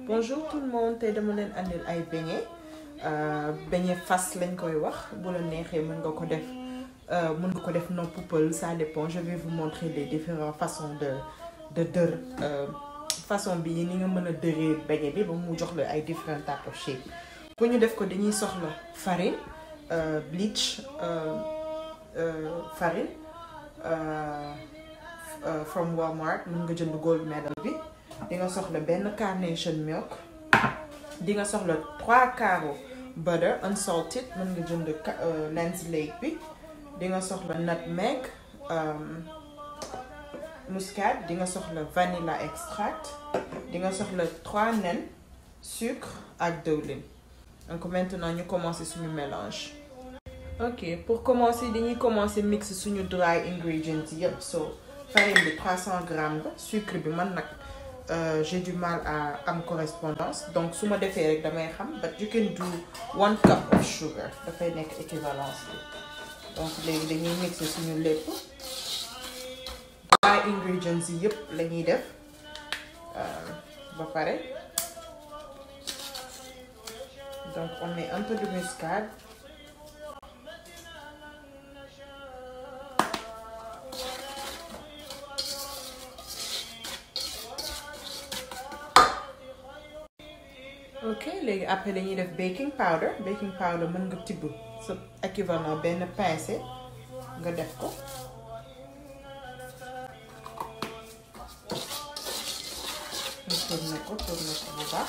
bonjour tout le monde tey dama leen andil ay beignet beignet fas lañ koy wax bu la neexee mën nga ko def mën nga ko def non poupel ça dépend je vais vous montrer les différentes façons de de dër façon bi ni nga mën a dëree beignet bi ba mu jox la ay différents types of shape pour ñu def ko dañuy soxla farine bleach farine from Walmart mën nga jënd gold medal bi di nga soxla benn carnation milk di nga soxla trois carreaux butter unsalted mën nga jënd Lens Lake bi di nga soxla nutmeg muscade di nga soxla vanilla extract di nga soxla trois nen sucre ak dëwlin donc maintenant ñu commencer suñu mélange ok pour commencer dañuy commencer mix suñu dry ingredients yëpp so farine bi 300 grammes la sucre bi man nag j'ai du mal à am correspondance donc su ma defee rek damay xam but you can do one cup of sugar dafay nekk équivalence bi donc léegi dañuy mixer suñu lépp dry ingredients yi yëpp la ñuy def ba pare donc on met un peu de muscade ok léegi après dañuy def baking powder baking powder mën nga tibb sa équivalent benn pincée nga def ko nga tourné ko tourné ko bu baax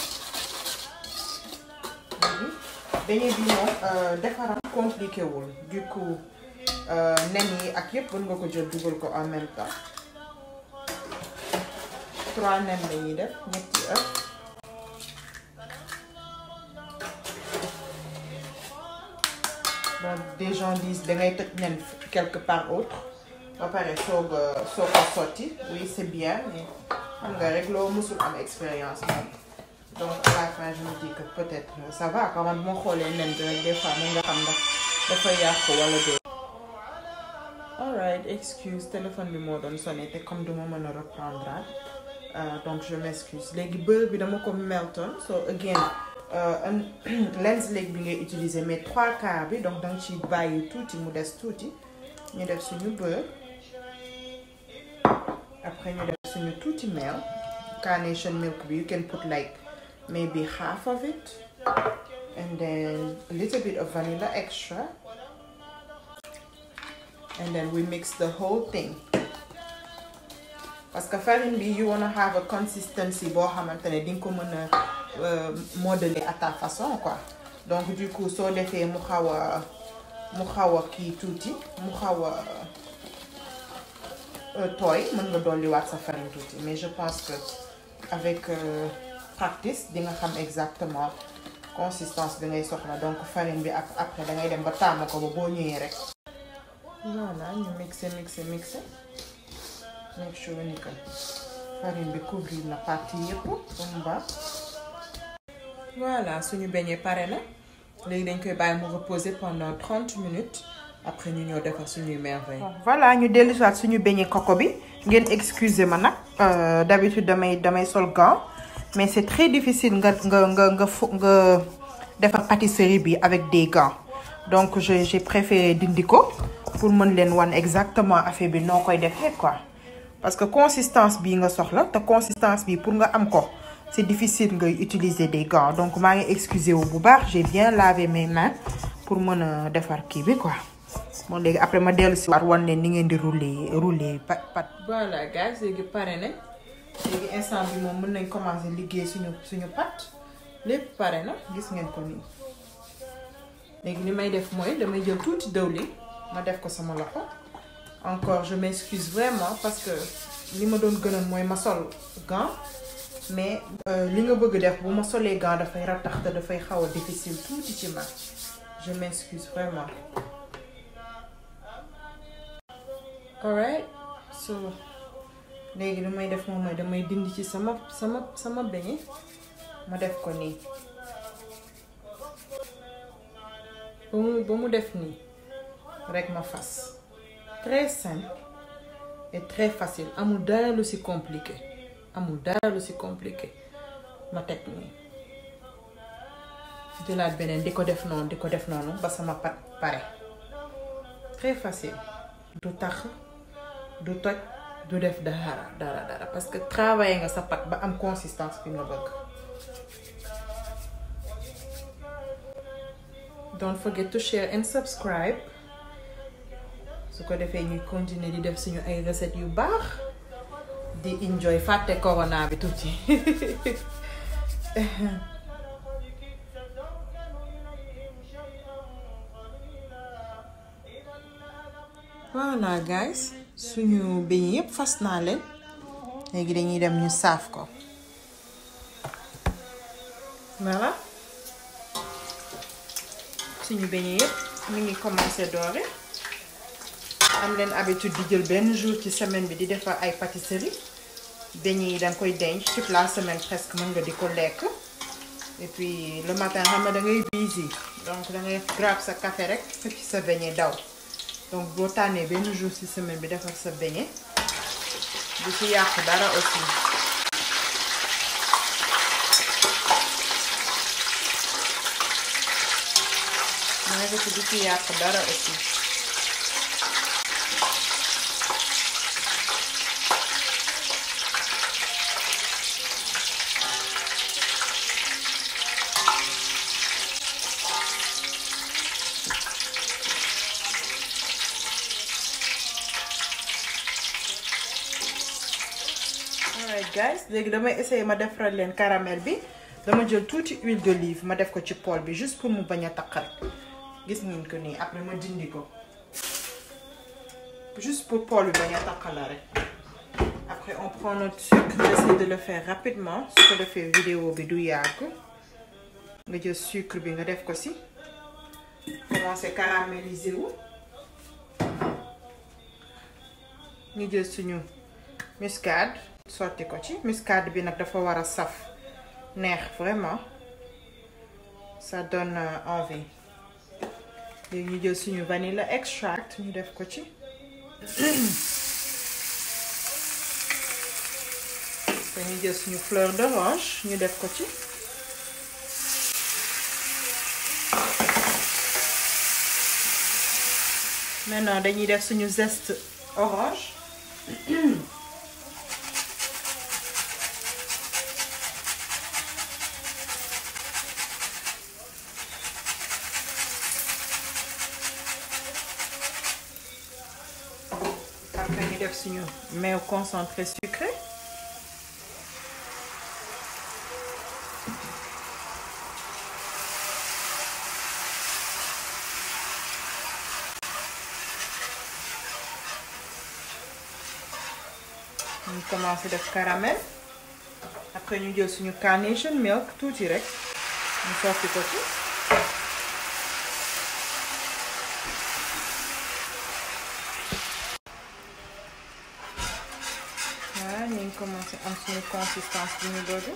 léegi beignet bi moom defaram compliqué wul du coup nen yi ak yëpp mën nga ko jël dugal ko en même temps trois nen la ñuy def ñetti œuf bon des gens disent dangay toj nen quelque part autre ba pare soog a soog a sotti oui c'est bien mais xam nga rek loo musul am expérience moom donc à la fin je me dis que peut-être ça va quand même moo xoolee nen bi rek des fois mën nga xam ndax dafa yàqu wala dee alright excuse téléphone bi moo doon sonné te comme duma mën a reprendre donc je m'excuse léegi beurre bi dama ko melton so again Lens Lake bi ngay utiliser mais trois quarts bi donc danga ci bàyyi tuuti mu des tuuti ñu def suñu beurre après ñu def suñu tuuti meew carnation milk bi you can put like maybe half of it and then a little bit of vanilla extra and then we mix the whole thing parce que farine bi you wanna have a consistency boo xamante ne dinga ko mën a modeler à ta façon quoi donc du coup soo defee mu xaw a mu xaw a kii tuuti mu xaw a tooy mën nga dolliwaat sa farine tuuti mais je pense que avec practice di nga xam exactement consistance bi ngay soxla donc farine bi ak après da ngay dem ba tàmm ko ba boo ñëwee rek voilà ñu mixer mixer mixer make sure ni que farine bi couvrir na partie yëpp ba mu baax voilà suñu beignet pare na léegi dañ koy bàyyi mu reposer pendant 30 minutes après ñu ñëw defar suñuy merveille. voilà ñu dellu si waat suñu beignet coco bi ngeen excuser ma nag d'habitude damay damay sol gant mais c'est très difficile nga nga nga nga nga defar pâtisserie bi avec des gants donc j'ai j'ai préféré dindi ko pour mën leen wan exactement affaire bi noo koy defee quoi parce que consistance bii nga soxla te consistance bi pour nga am ko. c'est difficile ngay utiliser des gants donc maa ngi excuser wu bu baax j'ai bien lavé mes mains pour mën a defar kii bi quoi moom léegi après ma dellu si waat wan leen ni ngeen di rouler rouler pat pat. voilà gars léegi pare nañ léegi instant bi moom mën nañ commencer liggéey suñu suñu pat lépp pare na gis ngeen ko nii léegi li may def mooy damay jël tuuti dëwlin ma def ko sama loxo encore je m'excuse vraiment parce que li ma doon gënoon mooy ma sol gant. mais li nga bëgg def bu ma solee gant dafay rattax te dafay xaw a difficile tuuti ci man je m'excuse vraiment alright so léegi lu may def moom mooy damay dindi ci sama sama sama beignet ma def ko nii ba mu ba mu def nii rek ma fas très simple et très facile amul dara lu ci compliqué amul dara lu ci compliqué ma teg nii jëlaat beneen di ko def noonu di ko def noonu ba sama pat pare très facile du tax du toj du def dara dara dara parce que travailler nga sa pat ba am consistance bi nga bëgg don't forget to share and subscribe su ko defee ñuy continuer di def suñu ay recettes yu baax di enjoy fàtte corona bi tuuti voilà guys suñu beñ yëpp fas naa leen léegi dañuy dem ñu saaf ko voilà suñu beñ yëpp mi ngi commencé doore am leen habitude di jël benn jour ci semaine bi di defar ay pâtisserie beñ yi danga koy denc toute la semaine presque mën nga di ko lekk et puis le matin xam nga da ngay busy donc da ngay grab sa café rek fekk sa beñe daw donc boo tànnee benn jour ci semaine bi defar sa beñe du ci yàq dara aussi ma ne ko du ci yàq dara aussi alright guys léegi damay essayer ma defaral leen caramel bi dama jël tuuti huile d'olive ma def ko ci poêle bi juste pour mu bañ a taq rek gis ngeen ko nii après ma dindi ko juste pour poêle bi bañ a taq la rek après on prend notre sucre j'essaie de le faire rapidement su ko defee vidéo bi du yàgg nga jël sucre bi nga def ko si commencer caraméliser wu ñu jël suñu muscade sotti ko ci muscade bi nag dafa war a saf neex vraiment ça donne envie léegi ñu jël suñu vanilla extract ñu def ko ci dañuy jël suñu fleur d'orange ñu def ko ci maintenant dañuy def suñu zeste orange après ñu def suñu meew concentré sucré ñu commencé def caramel après ñu jël suñu carnation milk tuuti rek ñu sotti ko ci voilà ñu ngi commencé am suñu consistance bi ñu bëgg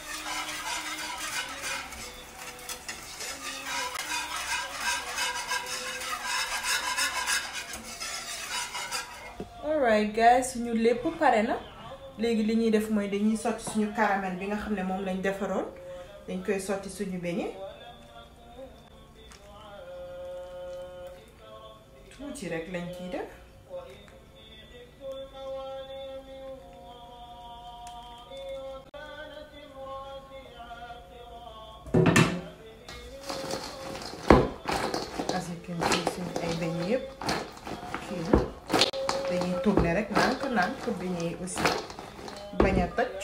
alright guys suñu lépp pare na léegi li ñuy def mooy dañuy sotti suñu caramel bi nga xam ne moom lañ defaroon dañ koy sotti suñu beignet tuuti rek lañ ciy def asikin ci suñu ay beignet yëpp kii na dañuy tourner rek nànk nànk beignet yi aussi bañ a toj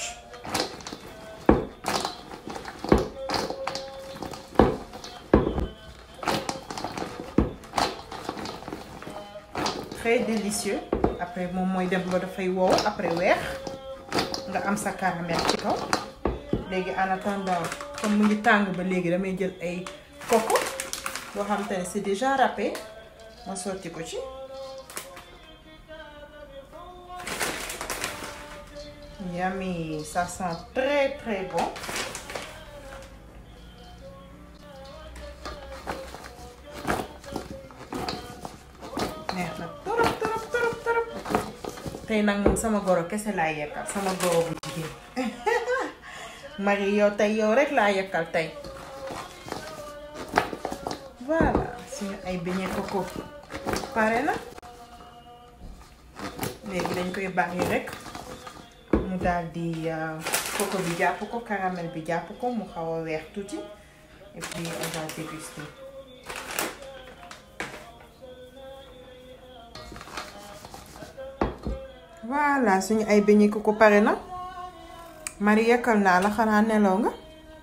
très délicieux après moom mooy dem ba dafay wow après weex nga am sa caramel ci kaw léegi en attendant comme mu ngi tàng ba léegi damay jël ay coco boo xam te ne c'est déjà râpé ma sotti ko ci yummy ça sent très très bon neex na torop torop torop torop tey nag moom sama goro kese laay yekkal sama goro bu jigéen Marie yow tey yow rek laa yekkal tey voilà suñu ay beignet coco pare na léegi dañ koy bàyyi rek mu daal di coco bi jàpp ko caramel bi jàpp ko mu xaw a weex tuuti et puis on va déguster voilà suñu ay beignet coco pare na Marie yekkal naa la xanaa nelaw nga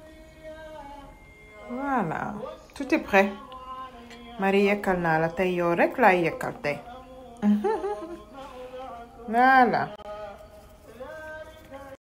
voilà tout est prêt Marie yekkal naa la tey yow rek laay yekkal tey voilà